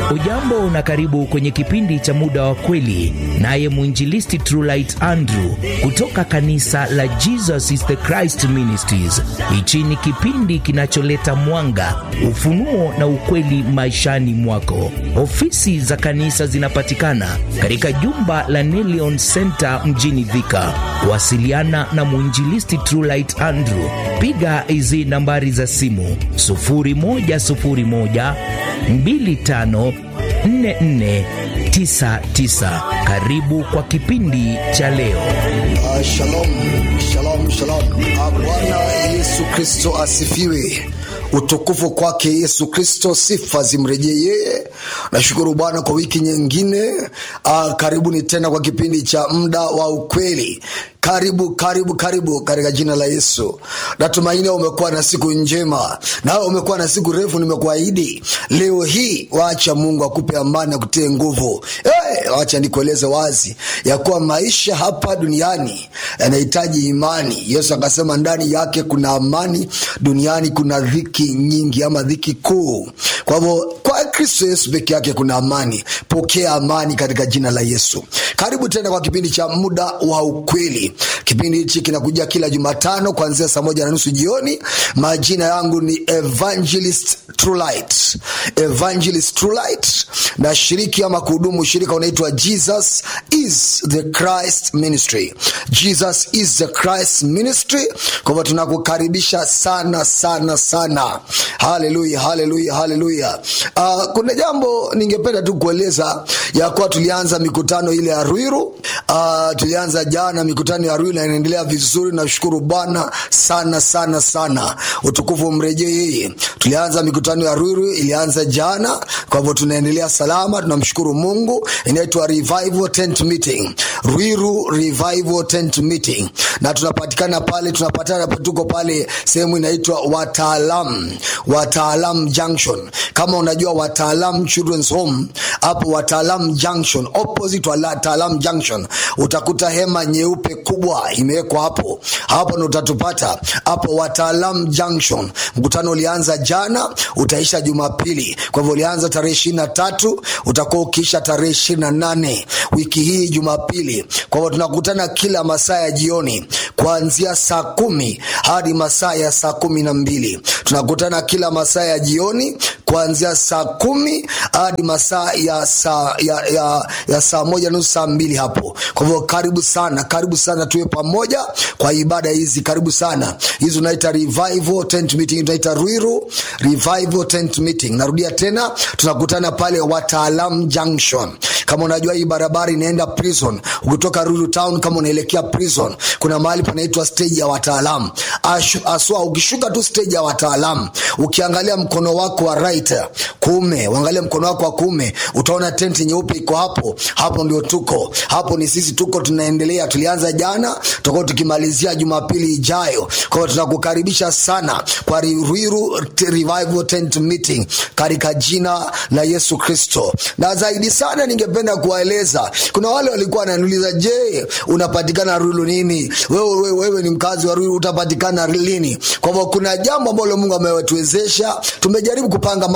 Ujambo na karibu kwenye kipindi cha muda wa kweli, naye mwinjilisti Trulight Andrew kutoka kanisa la Jesus is the Christ Ministries. Hichi ni kipindi kinacholeta mwanga, ufunuo na ukweli maishani mwako. Ofisi za kanisa zinapatikana katika jumba la Nelion Center mjini Thika. Kuwasiliana na mwinjilisti Trulight Andrew, piga hizi nambari za simu 0101 25 4499. Karibu kwa kipindi cha leo. Uh, shalom, shalom, shalom. Uh, Bwana Yesu Kristo asifiwe. Utukufu kwake Yesu Kristo, sifa zimrejee yeye. Nashukuru Bwana kwa wiki nyingine. Uh, karibuni tena kwa kipindi cha muda wa ukweli. Karibu, karibu, karibu katika jina la Yesu. Natumaini umekuwa na siku njema, nawe umekuwa na siku refu. Nimekuahidi leo hii, wacha Mungu akupe amani, akutie nguvu. Hey, wacha nikueleze wazi ya kuwa maisha hapa duniani yanahitaji imani. Yesu akasema ndani yake kuna amani, duniani kuna dhiki nyingi ama dhiki kuu. Kwa hivyo kwa Kristo Yesu peke yake kuna amani. Pokea amani katika jina la Yesu. Karibu tena kwa kipindi cha muda wa ukweli. Kipindi hichi kinakuja kila Jumatano kuanzia saa moja na nusu jioni. Majina yangu ni Evangelist Trulight, Evangelist Trulight, na shiriki ama kuhudumu shirika unaitwa Jesus is the Christ Ministry. Jesus is the Christ Ministry. Kwa hivyo tunakukaribisha sana sana sana. Haleluya, haleluya, haleluya. Uh, kuna jambo ningependa tu kueleza ya kuwa tulianza mikutano ile ya Ruiru. Uh, tulianza jana mikutano ya Ruiru na inaendelea vizuri. Nashukuru Bwana sana sana sana, utukufu mrejee yeye. Tulianza mikutano ya Ruiru, ilianza jana, kwa hivyo tunaendelea salama, tunamshukuru Mungu. Inaitwa Revival Tent Meeting, Ruiru Revival Tent Meeting, na tunapatikana pale, tunapatana tuko pale sehemu inaitwa Wataalam, Wataalam Junction. Kama unajua Wataalam Children's Home, hapo Wataalam Junction, opposite Wataalam Junction, utakuta hema nyeupe kubwa imewekwa hapo hapo, ndo utatupata hapo Wataalam Junction. Mkutano ulianza jana, utaisha Jumapili. Kwa hivyo ulianza tarehe ishirini na tatu utakuwa ukiisha tarehe ishirini na nane wiki hii Jumapili. Kwa hivyo tunakutana kila masaa ya jioni kuanzia saa kumi hadi masaa ya saa kumi na mbili tunakutana kila masaa ya jioni kuanzia saa kumi hadi masaa ya saa ya, ya, ya saa moja nusu saa mbili hapo. Kwa hivyo karibu sana, karibu sana, tuwe pamoja kwa ibada hizi. Karibu sana, hizi unaita revival tent meeting, tunaita Ruiru revival tent meeting. Narudia tena, tunakutana pale Wataalam Junction. Kama unajua hii barabara inaenda prison, ukitoka Ruiru town kama unaelekea prison, kuna mahali panaitwa stage ya Wataalam. Aswa ukishuka tu stage ya Wataalam, ukiangalia mkono wako wa right kuume, uangalie mkono wako wa kuume, utaona tenti nyeupe iko hapo. Hapo ndio tuko, hapo ni sisi tuko, tunaendelea. Tulianza jana, tutakuwa tukimalizia Jumapili ijayo. Kwa hiyo tunakukaribisha sana kwa Ruiru Revival Tent Meeting katika jina la Yesu Kristo. Na zaidi sana, ningependa kuwaeleza, kuna wale walikuwa wananiuliza, je, unapatikana Ruiru nini? Wewe, wewe, wewe ni mkazi wa Ruiru, utapatikana lini? Kwa hivyo kuna jambo ambalo Mungu ametuwezesha, tumejaribu kupanga